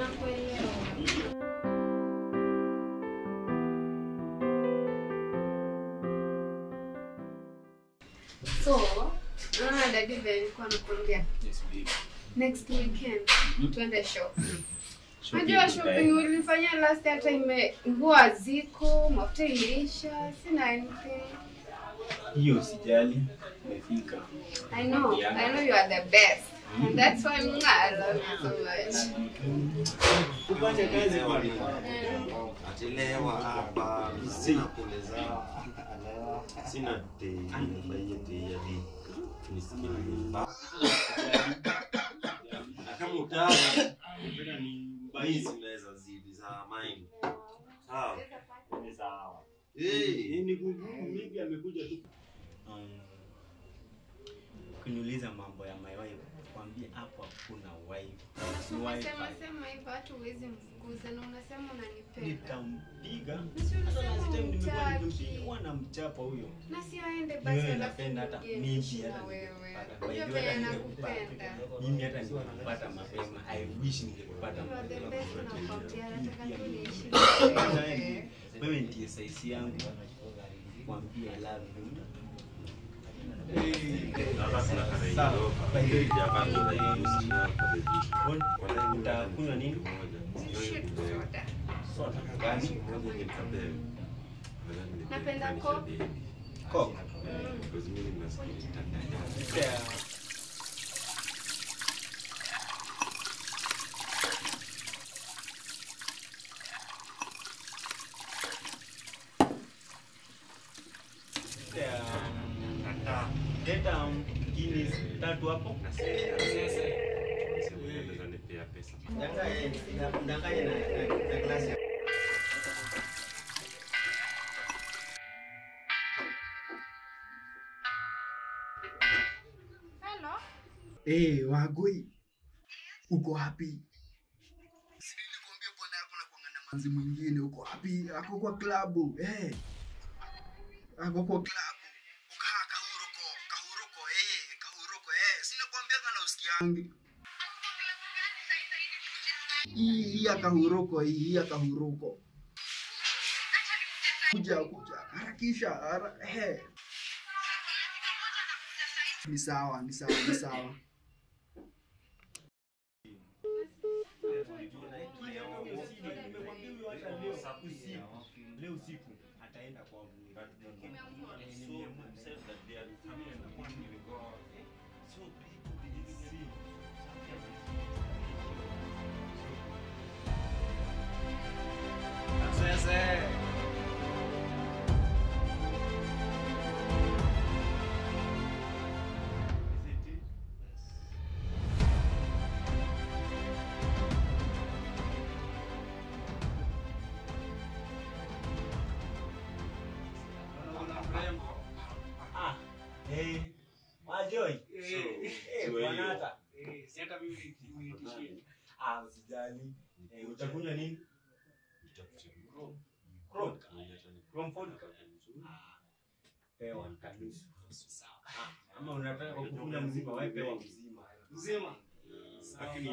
Nakuelewa. So, unaona dadi vile nilikuwa nakwambia next weekend tuende shopping. Unajua shopping ulifanya last hata ime nguo haziko, mafuta iliisha, sina anything. hiyo usijali umefika I know, I know you are the best. And that's why mwah, I love you so much. ufanye kazi kwani Achelewa hapa, sina pole zao. Sina tei, nafanyia tei ya di. Nisikie nimba. Na kama utaka, napenda ni mbaizi naweza zidi za mine. Sawa. ni sawa Eh, ni kugumu maybe amekuja tu um, kuniuliza mambo ya my wife kwambia hapo hakuna wife ni Unasema wifi sema hivyo hata huwezi mfukuza na unasema unanipenda. nitampiga Na si hata unasema last time nimekuwa hutaki. nikimpiga huwa namchapa huyo Na si aende Ni basi wewe alafu napenda hata urudie mimi niishi hata na wewe. nikikupata. By Unajua the way, vile hata ningekupata. nakupenda. mimi hata nikipata mapema i wish ningekupata You are the mapema best nakwambia, nataka tu niishi Kwanza na wewe wewe. wewe ndiye saisi yangu kwambia I love you hapa kuna kare Sawa. kidogo. By the way, Hapa kuna hiyo sina kwa beji. Bon, utakunywa nini Shit, soda. soda gani Napenda Coke. coke Yeah. Yeah. Leta um, Guinness tatu hapo. Ndanganye na na glasi. Hello? Eh, Wagoi. Uko wapi? Sijui nikwambia bwana yako na kuangana manzi mwingine uko wapi? Ako kwa klabu. Eh. Ako kwa klabu. Ukaa kahuroko, kahuroko eh, kahuroko eh. Sina kuambia kana usikiangi. Hii hii ya kahuroko hii hii ya kahuroko. Kuja kuja harakisha hara, eh. Ni sawa, ni sawa, ni sawa. Leo usiku ataenda kwa Ah, eh, Wajoi. Eh, Bwanata. Ah, usijali. Eh, utakunywa nini? Chrome. Chrome food. Ah, pewa kabisa. Ah, ama unataka kukunywa mzima, wewe pewa mzima. Mzima. Lakini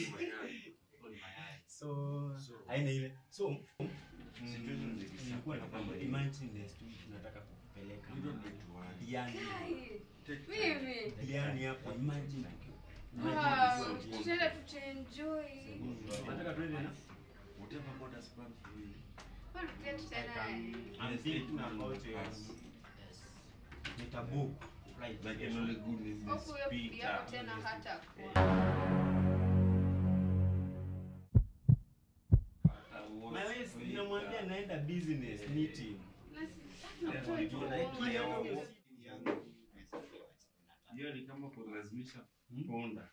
so haina ile. So nilikuwa nakwambia imagine next week tunataka kukupeleka Diani. Mimi. Diani hapo imagine. Wow, tutaenda tutaenjoy. Nataka tuende na Kwa tutaenda tutaenda. I'm thinking about it. Nitabook flight. Hofu huyo bibi yako tena hata kuwa. My wife ninamwambia naenda business meeting. hiyo ni kama kulazimisha ponda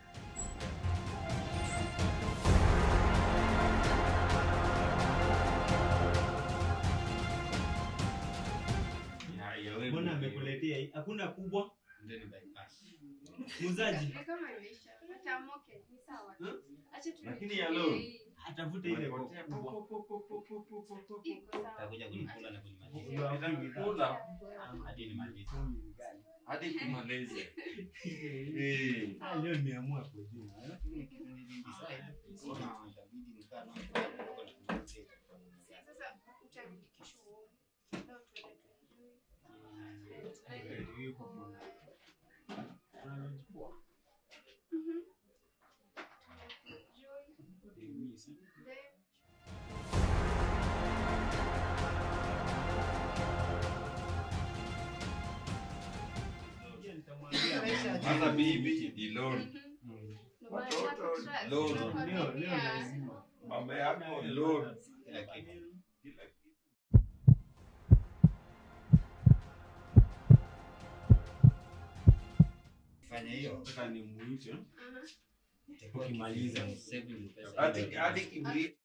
Mbona amekuletea hii? Hakuna kubwa? Muuzaji Ni kama imeisha. Hata moke ni sawa. Hmm? Acha tu. Lakini ya leo? atafute ile kubwa. Iko sawa. Takuja kunikula na kunimaliza. You are free with that. Hadi nimalize. hadi kumaliza. Eh. Ah, leo nimeamua kujua. eh. Sasa utarudi kesho uone. Leo tuende tuenjoy. Unachukua. Mhm. Enjoy. Then Pia nitamwambia Hata bibi ni loan. Mm. Ndio maana nakutrust. Loan. Nakwambia. Leo leo lazima. Mama yako loan. Kila kitu. Kila kitu. fanya hiyo Nataka nimuite Aha. itakuwa Ukimaliza. kitu saving pesa Hadi kidogo. hadi kibri.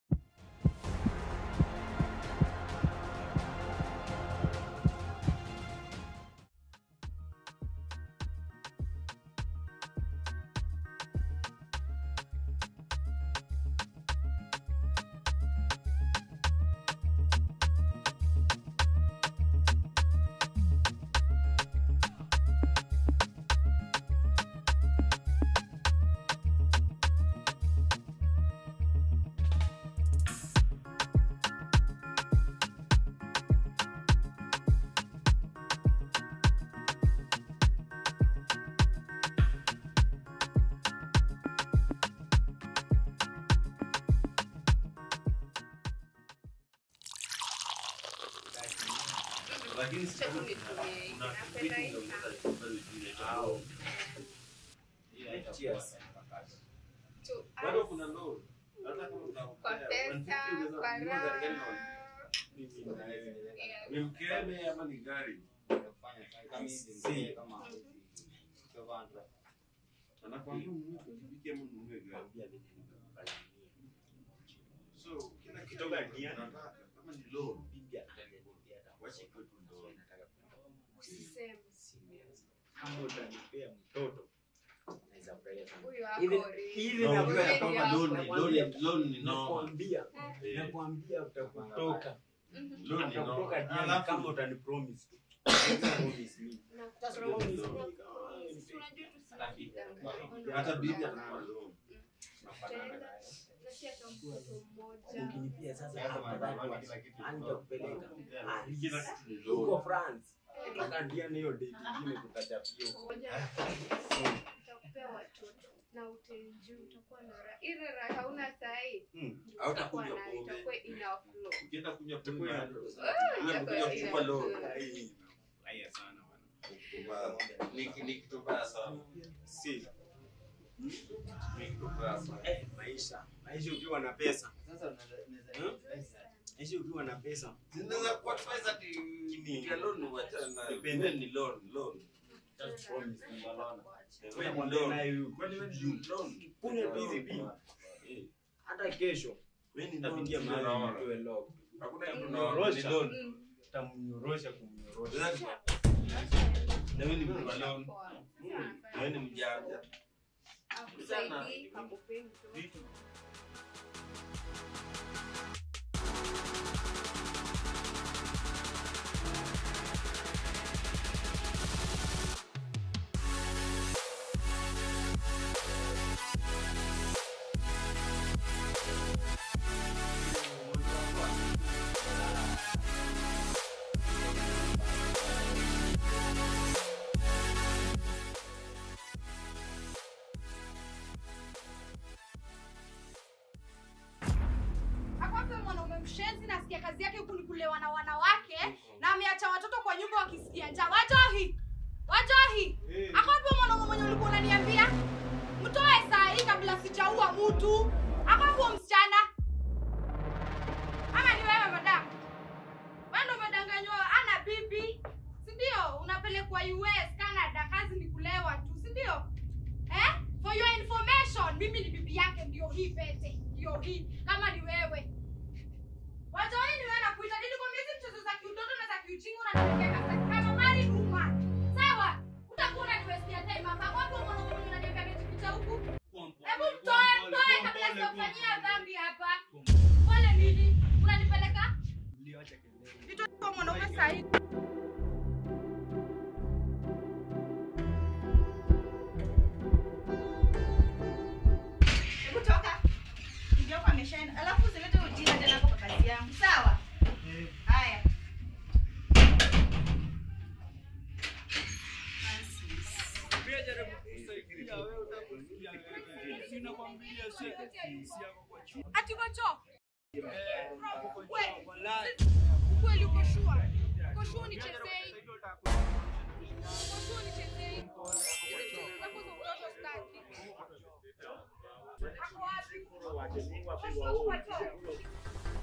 Lakini Acha tu nitumie. Napenda hii sana. Cheers. To bado us. kuna loan. Hata kama Kwa utakupea pesa, 150 unaweza kwa kununua gari gani raha. na- Yeah. Ni mkebe ama ni gari? Anakuambia ununue pikipiki ama ununue gari. So kila kitu unataka kama ni loan. Wacha ikuwe tu loan. Usiseme. kama utanipea mtoto. Huyu wako Hivi- real. hivi No, nakwambia Kweli kama hapo. loan ni- loan ni- loan ni noma. Nakwambia, Eh, nakwambia utakutoka. Mhm. loan ni noma. Utakutoka jiani Alafu- kama utanipromise tu. Promise me. Na Promise. promise. Sisi unajua tusidanganye. hata bibi ananunua loan. Tutaenda, na si hata mtoto mmoja. Ukinipia sasa afadhali nitakupeleka. Ah, Kila kitu ni Huko loan. France. Nataka ndiane hiyo date ingine tukachapia huko. Ngoja. Nitakupea watoto na utaenjoy, utakuwa na raha. Ile raha hauna sahi. Mm. Utakuwa Hautakunywa nayo, pombe. itakuwa ina flow. Ukienda kunywa pombe Itakuwa na- ina- Wewe umekuja kuchukua loan. Ai, nafurahia sana bwana. Ni- ni kitu mbaya sana. Si, Ni kitu mbaya sana. eh, maisha. Maisha ukiwa na pesa. Maisha ukiwa na pesa. Zinaweza kuwa pesa ati ya loan wachana nayo. Depende. Wewe ni loan, loan. Just promise me, bwana. Wewe Wewe ni mwambie loan. naye huyu. Kwani wewe ni loan? Kunywa hizi pia. Eh, Hata kesho wewe ni nitapigia loan, mahali unaona. nitoe lock. Hakuna kitu Kunyorosha. ni loan. Mm. Tamnyorosha kumnyorosha. Sasa, Na wewe ni mtu wa loan. Poa. Na wewe ni mjanja. Akusaidii, hakupei mtoto. Vitu Akwambia mwanaume mshenzi, nasikia kazi yake huku ni kulewa na wanawake na ameacha watoto kwa nyumba wakisikia njaa. Wajohi, wajohi, akwambia mwanaume mwenye ulikuwa unaniambia mtoe saa hii kabla sijaua mtu. Akwambia msichana ama ni wewe madam? Wewe ndo umedanganywa, ana bibi, si ndio? Unapelekwa US, Canada, kazi ni kulewa tu, si ndio? Eh? For your information, mimi ni bibi yake, ndio hii pete, ndio hii. Kama ni wewe Watoi ni wewe nakuita nini kwa hizi mchezo za kiutoto na za kiujinga unanipeleka sasa kama mali duma. Sawa? Utakuwa unaniwestia time hapa. Wapi mwanaume mwenye unaniambia amejificha huku? Hebu mtoe, mtoe kabla sijakufanyia dhambi hapa. Pole nini? Unanipeleka? Mlioacha kelele. Vitu kwa mwanaume sahihi. uko sure unichezei? Uko sure unichezei? Hizi vitu zako za utoto staki. Ako wapi? Watoto.